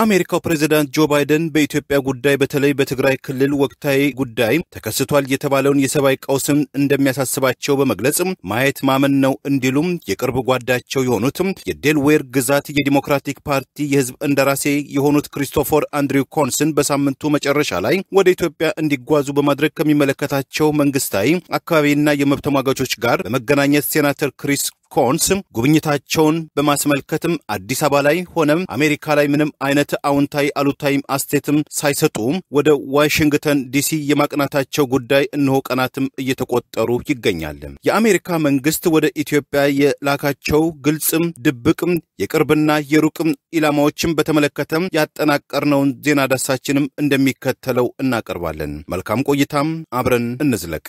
የአሜሪካው ፕሬዚዳንት ጆ ባይደን በኢትዮጵያ ጉዳይ በተለይ በትግራይ ክልል ወቅታዊ ጉዳይ ተከስቷል የተባለውን የሰብአዊ ቀውስም እንደሚያሳስባቸው በመግለጽ ማየት ማመን ነው እንዲሉም የቅርብ ጓዳቸው የሆኑትም የዴልዌር ግዛት የዲሞክራቲክ ፓርቲ የህዝብ እንደራሴ የሆኑት ክሪስቶፈር አንድሪው ኮንስን በሳምንቱ መጨረሻ ላይ ወደ ኢትዮጵያ እንዲጓዙ በማድረግ ከሚመለከታቸው መንግስታዊ አካባቢና የመብት ተሟጋቾች ጋር በመገናኘት ሴናተር ክሪስ ኮንስ ጉብኝታቸውን በማስመልከትም አዲስ አበባ ላይ ሆነም አሜሪካ ላይ ምንም አይነት አዎንታዊ አሉታዊ አስተያየትም ሳይሰጡ ወደ ዋሽንግተን ዲሲ የማቅናታቸው ጉዳይ እነሆ ቀናትም እየተቆጠሩ ይገኛል። የአሜሪካ መንግስት ወደ ኢትዮጵያ የላካቸው ግልጽም ድብቅም የቅርብና የሩቅም ኢላማዎችም በተመለከተም ያጠናቀርነውን ዜና ዳሳችንም እንደሚከተለው እናቀርባለን። መልካም ቆይታም፣ አብረን እንዝለቅ።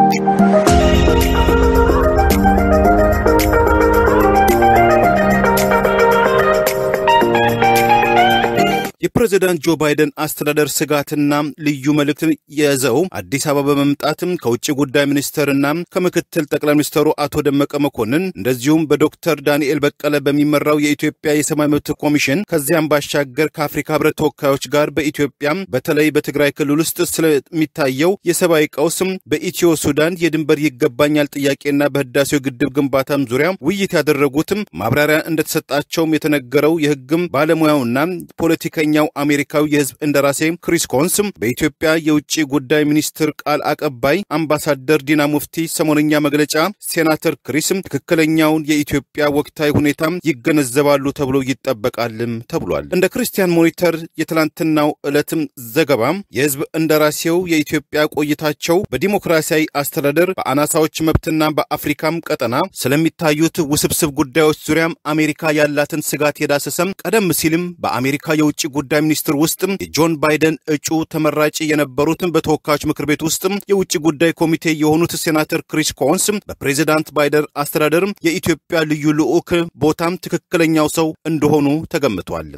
የፕሬዚዳንት ጆ ባይደን አስተዳደር ስጋትና ልዩ መልእክትን የያዘው አዲስ አበባ በመምጣትም ከውጭ ጉዳይ ሚኒስትርና ከምክትል ጠቅላይ ሚኒስትሩ አቶ ደመቀ መኮንን እንደዚሁም በዶክተር ዳንኤል በቀለ በሚመራው የኢትዮጵያ የሰብአዊ መብት ኮሚሽን ከዚያም ባሻገር ከአፍሪካ ህብረት ተወካዮች ጋር በኢትዮጵያ በተለይ በትግራይ ክልል ውስጥ ስለሚታየው የሰብአዊ ቀውስም በኢትዮ ሱዳን የድንበር ይገባኛል ጥያቄና በህዳሴው ግድብ ግንባታም ዙሪያ ውይይት ያደረጉትም ማብራሪያ እንደተሰጣቸውም የተነገረው የህግም ባለሙያውና ፖለቲከ ኛው አሜሪካዊ የህዝብ እንደራሴ ክሪስ ኮንስ በኢትዮጵያ የውጭ ጉዳይ ሚኒስትር ቃል አቀባይ አምባሳደር ዲና ሙፍቲ ሰሞነኛ መግለጫ ሴናተር ክሪስ ትክክለኛውን የኢትዮጵያ ወቅታዊ ሁኔታ ይገነዘባሉ ተብሎ ይጠበቃልም ተብሏል። እንደ ክርስቲያን ሞኒተር የትላንትናው ዕለትም ዘገባ የህዝብ እንደራሴው የኢትዮጵያ ቆይታቸው በዲሞክራሲያዊ አስተዳደር በአናሳዎች መብትና በአፍሪካም ቀጠና ስለሚታዩት ውስብስብ ጉዳዮች ዙሪያም አሜሪካ ያላትን ስጋት የዳሰሰም ቀደም ሲልም በአሜሪካ የውጭ ጉዳይ ሚኒስትር ውስጥም የጆን ባይደን እጩ ተመራጭ የነበሩትን በተወካዮች ምክር ቤት ውስጥም የውጭ ጉዳይ ኮሚቴ የሆኑት ሴናተር ክሪስ ኮንስ በፕሬዚዳንት ባይደን አስተዳደር የኢትዮጵያ ልዩ ልዑክ ቦታም ትክክለኛው ሰው እንደሆኑ ተገምቷል።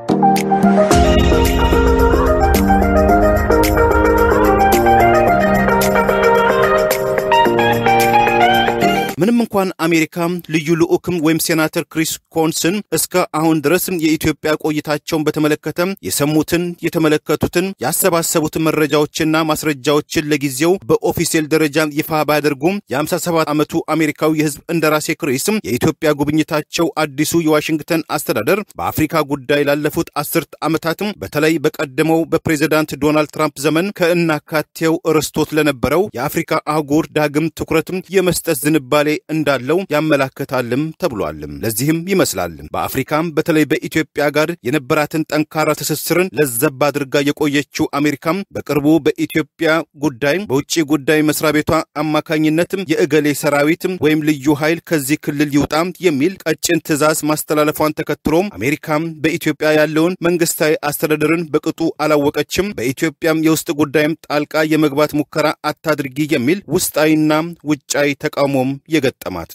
ምንም እንኳን አሜሪካ ልዩ ልዑክም ወይም ሴናተር ክሪስ ኮንስን እስከ አሁን ድረስ የኢትዮጵያ ቆይታቸውን በተመለከተ የሰሙትን፣ የተመለከቱትን፣ ያሰባሰቡትን መረጃዎችና ማስረጃዎችን ለጊዜው በኦፊሴል ደረጃ ይፋ ባያደርጉም የ57 ዓመቱ አሜሪካዊ የህዝብ እንደራሴ ክሪስ የኢትዮጵያ ጉብኝታቸው አዲሱ የዋሽንግተን አስተዳደር በአፍሪካ ጉዳይ ላለፉት አስርት ዓመታትም በተለይ በቀደመው በፕሬዚዳንት ዶናልድ ትራምፕ ዘመን ከእናካቴው ርስቶት ለነበረው የአፍሪካ አህጉር ዳግም ትኩረትም የመስጠት ዝንባሌ እንዳለው ያመላክታልም ተብሏልም። ለዚህም ይመስላል በአፍሪካም በተለይ በኢትዮጵያ ጋር የነበራትን ጠንካራ ትስስርን ለዘብ አድርጋ የቆየችው አሜሪካም በቅርቡ በኢትዮጵያ ጉዳይ በውጭ ጉዳይ መስሪያ ቤቷ አማካኝነትም የእገሌ ሰራዊት ወይም ልዩ ኃይል ከዚህ ክልል ይውጣ የሚል ቀጭን ትዕዛዝ ማስተላለፏን ተከትሎም አሜሪካም በኢትዮጵያ ያለውን መንግስታዊ አስተዳደርን በቅጡ አላወቀችም፣ በኢትዮጵያም የውስጥ ጉዳይም ጣልቃ የመግባት ሙከራ አታድርጊ የሚል ውስጣዊና ውጫዊ ተቃውሞም የገጠማት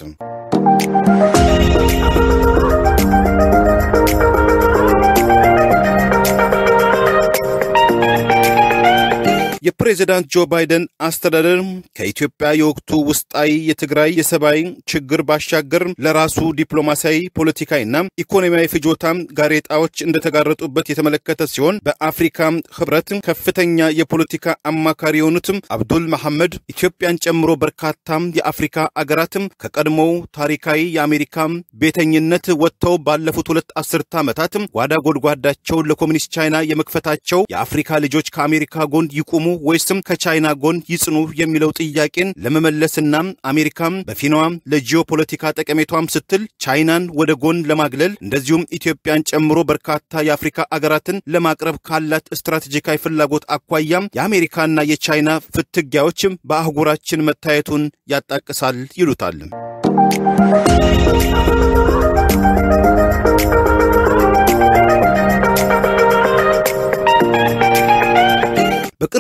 የፕሬዚዳንት ጆ ባይደን አስተዳደር ከኢትዮጵያ የወቅቱ ውስጣዊ የትግራይ የሰብአዊ ችግር ባሻገር ለራሱ ዲፕሎማሲያዊ፣ ፖለቲካዊና ኢኮኖሚያዊ ፍጆታ ጋሬጣዎች እንደተጋረጡበት የተመለከተ ሲሆን በአፍሪካ ህብረት ከፍተኛ የፖለቲካ አማካሪ የሆኑትም አብዱል መሐመድ ኢትዮጵያን ጨምሮ በርካታ የአፍሪካ አገራትም ከቀድሞው ታሪካዊ የአሜሪካ ቤተኝነት ወጥተው ባለፉት ሁለት አስርተ ዓመታት ጓዳ ጎድጓዳቸውን ለኮሚኒስት ቻይና የመክፈታቸው የአፍሪካ ልጆች ከአሜሪካ ጎን ይቁሙ ወይስም ከቻይና ጎን ይጽኑ የሚለው ጥያቄን ለመመለስና አሜሪካም በፊናዋ ለጂኦፖለቲካ ጠቀሜቷም ስትል ቻይናን ወደ ጎን ለማግለል እንደዚሁም ኢትዮጵያን ጨምሮ በርካታ የአፍሪካ አገራትን ለማቅረብ ካላት ስትራቴጂካዊ ፍላጎት አኳያም የአሜሪካና የቻይና ፍትጊያዎች በአህጉራችን መታየቱን ያጣቅሳል ይሉታል።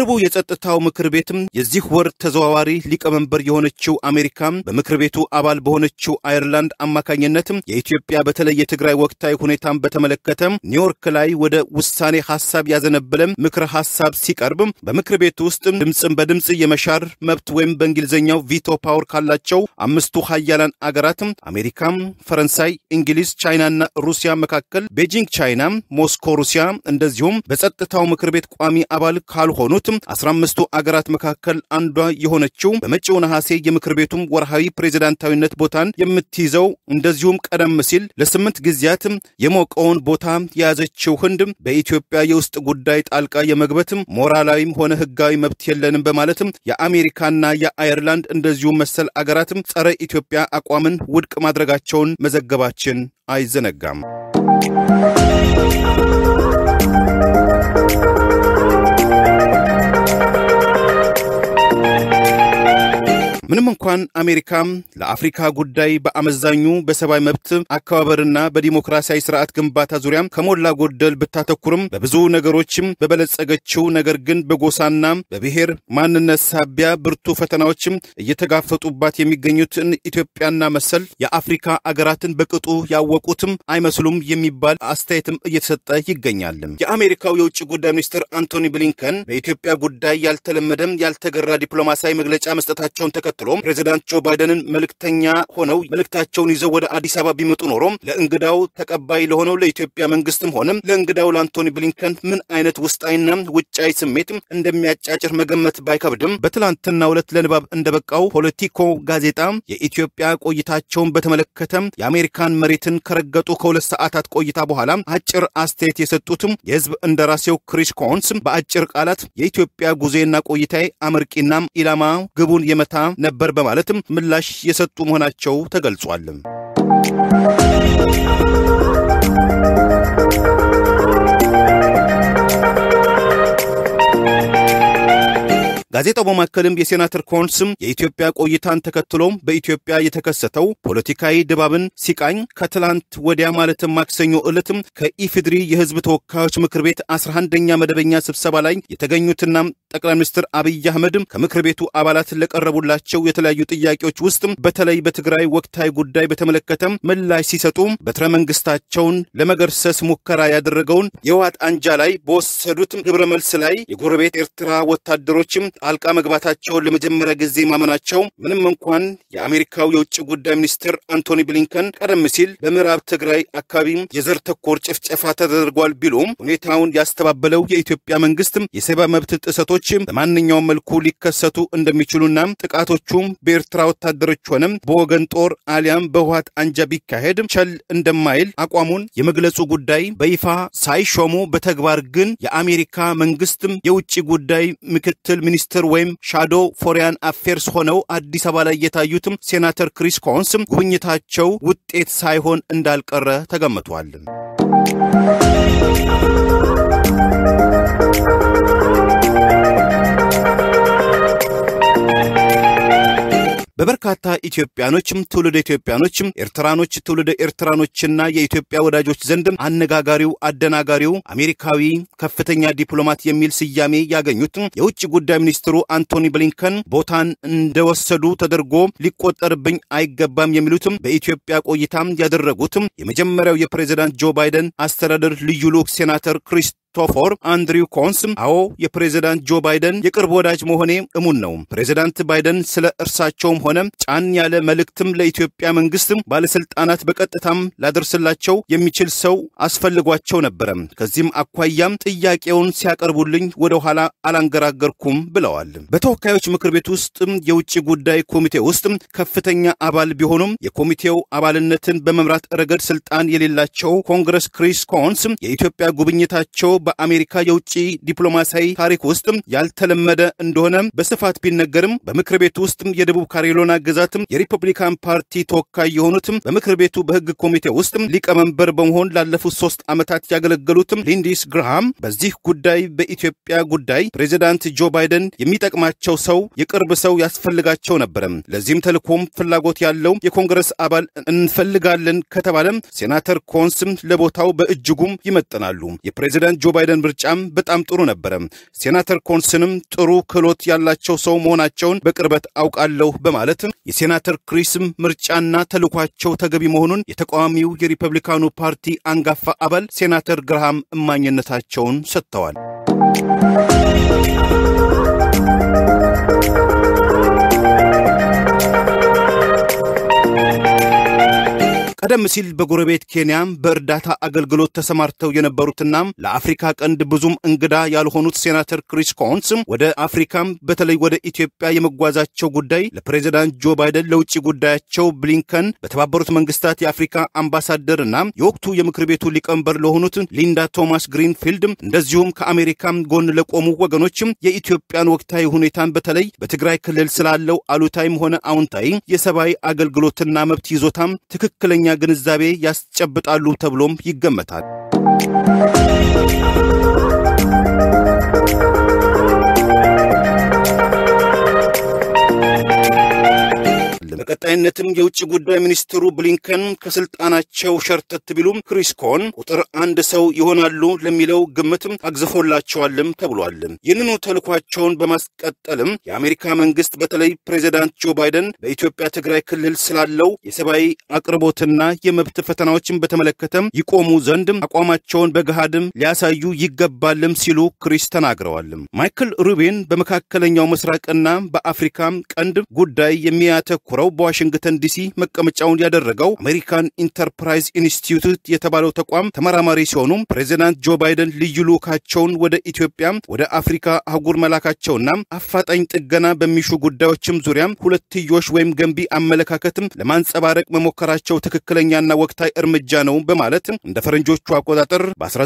በቅርቡ የጸጥታው ምክር ቤትም የዚህ ወር ተዘዋዋሪ ሊቀመንበር የሆነችው አሜሪካ በምክር ቤቱ አባል በሆነችው አየርላንድ አማካኝነትም የኢትዮጵያ በተለይ የትግራይ ወቅታዊ ሁኔታን በተመለከተ ኒውዮርክ ላይ ወደ ውሳኔ ሀሳብ ያዘነበለም ምክረ ሀሳብ ሲቀርብ በምክር ቤቱ ውስጥ ድምፅን በድምፅ የመሻር መብት ወይም በእንግሊዝኛው ቪቶ ፓወር ካላቸው አምስቱ ሀያላን አገራትም አሜሪካም፣ ፈረንሳይ፣ እንግሊዝ፣ ቻይናና ሩሲያ መካከል ቤጂንግ ቻይና፣ ሞስኮ ሩሲያ እንደዚሁም በጸጥታው ምክር ቤት ቋሚ አባል ካልሆኑት አስራ አምስቱ አገራት መካከል አንዷ የሆነችው በመጪው ነሐሴ የምክር ቤቱም ወርሃዊ ፕሬዚዳንታዊነት ቦታን የምትይዘው እንደዚሁም ቀደም ሲል ለስምንት ጊዜያት የሞቀውን ቦታ የያዘችው ህንድ በኢትዮጵያ የውስጥ ጉዳይ ጣልቃ የመግበትም ሞራላዊም ሆነ ህጋዊ መብት የለንም በማለትም የአሜሪካና የአየርላንድ እንደዚሁም መሰል አገራትም ጸረ ኢትዮጵያ አቋምን ውድቅ ማድረጋቸውን መዘገባችን አይዘነጋም። ምንም እንኳን አሜሪካ ለአፍሪካ ጉዳይ በአመዛኙ በሰብአዊ መብት አከባበርና በዲሞክራሲያዊ ስርዓት ግንባታ ዙሪያ ከሞላ ጎደል ብታተኩርም በብዙ ነገሮችም በበለጸገችው ነገር ግን በጎሳና በብሔር ማንነት ሳቢያ ብርቱ ፈተናዎችም እየተጋፈጡባት የሚገኙትን ኢትዮጵያና መሰል የአፍሪካ አገራትን በቅጡ ያወቁትም አይመስሉም የሚባል አስተያየትም እየተሰጠ ይገኛል። የአሜሪካው የውጭ ጉዳይ ሚኒስትር አንቶኒ ብሊንከን በኢትዮጵያ ጉዳይ ያልተለመደም ያልተገራ ዲፕሎማሲያዊ መግለጫ መስጠታቸውን ተከትሎ ፕሬዚዳንት ጆ ባይደንን መልእክተኛ ሆነው መልእክታቸውን ይዘው ወደ አዲስ አበባ ቢመጡ ኖሮ ለእንግዳው ተቀባይ ለሆነው ለኢትዮጵያ መንግስትም ሆነ ለእንግዳው ለአንቶኒ ብሊንከን ምን አይነት ውስጣዊና ውጫዊ ስሜት እንደሚያጫጭር መገመት ባይከብድም በትላንትናው ዕለት ለንባብ እንደበቃው ፖለቲኮ ጋዜጣ የኢትዮጵያ ቆይታቸውን በተመለከተ የአሜሪካን መሬትን ከረገጡ ከሁለት ሰዓታት ቆይታ በኋላ አጭር አስተያየት የሰጡትም የህዝብ እንደራሴው ክሪስ ኮንስ በአጭር ቃላት የኢትዮጵያ ጉዞና ቆይታዬ አመርቂና ኢላማ ግቡን የመታ ነበር በማለትም ምላሽ የሰጡ መሆናቸው ተገልጿል። ጋዜጣው በማከልም የሴናተር ኮንስም የኢትዮጵያ ቆይታን ተከትሎ በኢትዮጵያ የተከሰተው ፖለቲካዊ ድባብን ሲቃኝ ከትላንት ወዲያ ማለትም ማክሰኞ ዕለትም ከኢፌድሪ የህዝብ ተወካዮች ምክር ቤት 11ኛ መደበኛ ስብሰባ ላይ የተገኙትና ጠቅላይ ሚኒስትር አብይ አህመድም ከምክር ቤቱ አባላት ለቀረቡላቸው የተለያዩ ጥያቄዎች ውስጥ በተለይ በትግራይ ወቅታዊ ጉዳይ በተመለከተ ምላሽ ሲሰጡ በትረ መንግስታቸውን ለመገርሰስ ሙከራ ያደረገውን የህወሓት አንጃ ላይ በወሰዱት ግብረ መልስ ላይ የጎረቤት ኤርትራ ወታደሮችም ጣልቃ መግባታቸውን ለመጀመሪያ ጊዜ ማመናቸው ምንም እንኳን የአሜሪካው የውጭ ጉዳይ ሚኒስትር አንቶኒ ብሊንከን ቀደም ሲል በምዕራብ ትግራይ አካባቢ የዘር ተኮር ጭፍጨፋ ተደርጓል ቢሉም ሁኔታውን ያስተባበለው የኢትዮጵያ መንግስት የሰብአዊ መብት ጥሰቶች በማንኛውም መልኩ ሊከሰቱ እንደሚችሉና ጥቃቶቹም በኤርትራ ወታደሮች ሆነም በወገን ጦር አሊያም በህወሓት አንጃ ቢካሄድ ቸል እንደማይል አቋሙን የመግለጹ ጉዳይ በይፋ ሳይሾሙ በተግባር ግን የአሜሪካ መንግስትም የውጭ ጉዳይ ምክትል ሚኒስትር ወይም ሻዶ ፎሪያን አፌርስ ሆነው አዲስ አበባ ላይ የታዩትም ሴናተር ክሪስ ኮንስ ጉብኝታቸው ውጤት ሳይሆን እንዳልቀረ ተገምቷል። በበርካታ ኢትዮጵያኖችም ትውልደ ኢትዮጵያኖችም ኤርትራኖች ትውልደ ኤርትራኖችና የኢትዮጵያ ወዳጆች ዘንድም አነጋጋሪው አደናጋሪው አሜሪካዊ ከፍተኛ ዲፕሎማት የሚል ስያሜ ያገኙት የውጭ ጉዳይ ሚኒስትሩ አንቶኒ ብሊንከን ቦታን እንደወሰዱ ተደርጎ ሊቆጠርብኝ አይገባም የሚሉትም በኢትዮጵያ ቆይታም ያደረጉትም የመጀመሪያው የፕሬዚዳንት ጆ ባይደን አስተዳደር ልዩ ልዑክ ሴናተር ክሪስ ቶፎር አንድሪው ኮንስ አዎ የፕሬዚዳንት ጆ ባይደን የቅርብ ወዳጅ መሆኔ እሙን ነው። ፕሬዚዳንት ባይደን ስለ እርሳቸውም ሆነ ጫን ያለ መልእክትም ለኢትዮጵያ መንግስትም ባለስልጣናት በቀጥታም ላደርስላቸው የሚችል ሰው አስፈልጓቸው ነበረ። ከዚህም አኳያም ጥያቄውን ሲያቀርቡልኝ ወደ ኋላ አላንገራገርኩም ብለዋል። በተወካዮች ምክር ቤት ውስጥ የውጭ ጉዳይ ኮሚቴ ውስጥ ከፍተኛ አባል ቢሆኑም የኮሚቴው አባልነትን በመምራት ረገድ ስልጣን የሌላቸው ኮንግረስ ክሪስ ኮንስ የኢትዮጵያ ጉብኝታቸው በአሜሪካ የውጭ ዲፕሎማሲያዊ ታሪክ ውስጥ ያልተለመደ እንደሆነ በስፋት ቢነገርም በምክር ቤቱ ውስጥ የደቡብ ካሮላይና ግዛት የሪፐብሊካን ፓርቲ ተወካይ የሆኑትም በምክር ቤቱ በሕግ ኮሚቴ ውስጥ ሊቀመንበር በመሆን ላለፉት ሶስት ዓመታት ያገለገሉትም ሊንዲስ ግርሃም በዚህ ጉዳይ በኢትዮጵያ ጉዳይ ፕሬዚዳንት ጆ ባይደን የሚጠቅማቸው ሰው የቅርብ ሰው ያስፈልጋቸው ነበረ። ለዚህም ተልእኮም ፍላጎት ያለው የኮንግረስ አባል እንፈልጋለን ከተባለም ሴናተር ኮንስም ለቦታው በእጅጉም ይመጥናሉ። የፕሬዚዳንት ጆ የጆ ባይደን ምርጫም በጣም ጥሩ ነበረ። ሴናተር ኮንስንም ጥሩ ክህሎት ያላቸው ሰው መሆናቸውን በቅርበት አውቃለሁ በማለት የሴናተር ክሪስም ምርጫና ተልኳቸው ተገቢ መሆኑን የተቃዋሚው የሪፐብሊካኑ ፓርቲ አንጋፋ አባል ሴናተር ግርሃም እማኝነታቸውን ሰጥተዋል። ቀደም ሲል በጎረቤት ኬንያ በእርዳታ አገልግሎት ተሰማርተው የነበሩትና ለአፍሪካ ቀንድ ብዙም እንግዳ ያልሆኑት ሴናተር ክሪስ ኮንስ ወደ አፍሪካም በተለይ ወደ ኢትዮጵያ የመጓዛቸው ጉዳይ ለፕሬዚዳንት ጆ ባይደን ለውጭ ጉዳያቸው ብሊንከን በተባበሩት መንግስታት የአፍሪካ አምባሳደርና የወቅቱ የምክር ቤቱ ሊቀመንበር ለሆኑት ሊንዳ ቶማስ ግሪንፊልድ እንደዚሁም ከአሜሪካም ጎን ለቆሙ ወገኖችም የኢትዮጵያን ወቅታዊ ሁኔታን በተለይ በትግራይ ክልል ስላለው አሉታዊም ሆነ አዎንታዊ የሰብአዊ አገልግሎትና መብት ይዞታም ትክክለኛ ግንዛቤ ያስጨብጣሉ ተብሎም ይገመታል። በቀጣይነትም የውጭ ጉዳይ ሚኒስትሩ ብሊንከን ከስልጣናቸው ሸርተት ቢሉም ክሪስ ኮን ቁጥር አንድ ሰው ይሆናሉ ለሚለው ግምትም አግዝፎላቸዋልም ተብሏል። ይህንኑ ተልኳቸውን በማስቀጠልም የአሜሪካ መንግስት በተለይ ፕሬዚዳንት ጆ ባይደን በኢትዮጵያ ትግራይ ክልል ስላለው የሰብአዊ አቅርቦትና የመብት ፈተናዎችን በተመለከተም ይቆሙ ዘንድ አቋማቸውን በገሃድም ሊያሳዩ ይገባልም ሲሉ ክሪስ ተናግረዋል። ማይክል ሩቢን በመካከለኛው ምስራቅና በአፍሪካ ቀንድ ጉዳይ የሚያተኩረው በዋሽንግተን ዲሲ መቀመጫውን ያደረገው አሜሪካን ኢንተርፕራይዝ ኢንስቲትዩት የተባለው ተቋም ተመራማሪ ሲሆኑ ፕሬዚዳንት ጆ ባይደን ልዩ ልዑካቸውን ወደ ኢትዮጵያ፣ ወደ አፍሪካ አህጉር መላካቸውና አፋጣኝ ጥገና በሚሹ ጉዳዮችም ዙሪያ ሁለትዮሽ ወይም ገንቢ አመለካከትም ለማንጸባረቅ መሞከራቸው ትክክለኛና ወቅታዊ እርምጃ ነው በማለት እንደ ፈረንጆቹ አቆጣጠር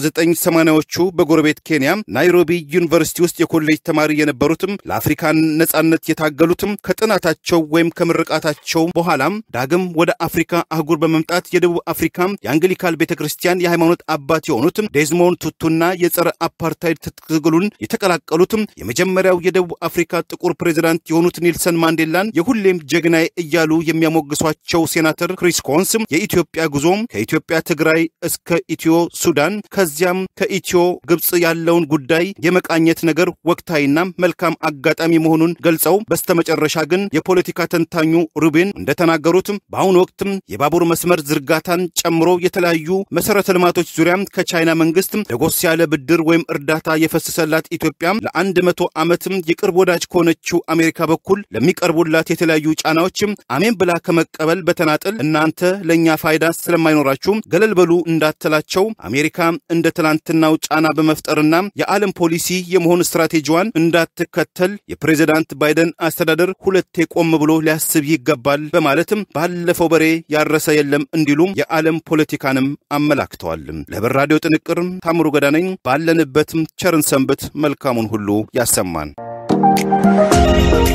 በ1980ዎቹ በጎረቤት ኬንያ ናይሮቢ ዩኒቨርሲቲ ውስጥ የኮሌጅ ተማሪ የነበሩትም ለአፍሪካ ነጻነት የታገሉትም ከጥናታቸው ወይም ከምርቃታቸው በኋላም ዳግም ወደ አፍሪካ አህጉር በመምጣት የደቡብ አፍሪካ የአንግሊካል ቤተ ክርስቲያን የሃይማኖት አባት የሆኑትም ዴዝሞንድ ቱቱና የጸረ አፓርታይድ ትግሉን የተቀላቀሉትም የመጀመሪያው የደቡብ አፍሪካ ጥቁር ፕሬዚዳንት የሆኑት ኔልሰን ማንዴላን የሁሌም ጀግናይ እያሉ የሚያሞግሷቸው ሴናተር ክሪስ ኮንስ የኢትዮጵያ ጉዞም ከኢትዮጵያ ትግራይ እስከ ኢትዮ ሱዳን ከዚያም ከኢትዮ ግብፅ ያለውን ጉዳይ የመቃኘት ነገር ወቅታዊና መልካም አጋጣሚ መሆኑን ገልጸው በስተመጨረሻ ግን የፖለቲካ ተንታኙ ሩቢን እንደተናገሩትም በአሁኑ ወቅትም የባቡር መስመር ዝርጋታን ጨምሮ የተለያዩ መሰረተ ልማቶች ዙሪያ ከቻይና መንግስት ደጎስ ያለ ብድር ወይም እርዳታ የፈሰሰላት ኢትዮጵያ ለአንድ መቶ ዓመትም የቅርብ ወዳጅ ከሆነችው አሜሪካ በኩል ለሚቀርቡላት የተለያዩ ጫናዎችም አሜን ብላ ከመቀበል በተናጠል እናንተ ለእኛ ፋይዳ ስለማይኖራችሁ ገለል በሉ እንዳትላቸው አሜሪካ እንደ ትላንትናው ጫና በመፍጠርና የዓለም ፖሊሲ የመሆን ስትራቴጂዋን እንዳትከተል የፕሬዚዳንት ባይደን አስተዳደር ሁለቴ ቆም ብሎ ሊያስብ ይገባል በማለትም ባለፈው በሬ ያረሰ የለም እንዲሉም የዓለም ፖለቲካንም አመላክተዋል። ለህብር ራዲዮ ጥንቅር ታምሩ ገዳ ነኝ። ባለንበትም ቸርን ሰንብት፣ መልካሙን ሁሉ ያሰማን።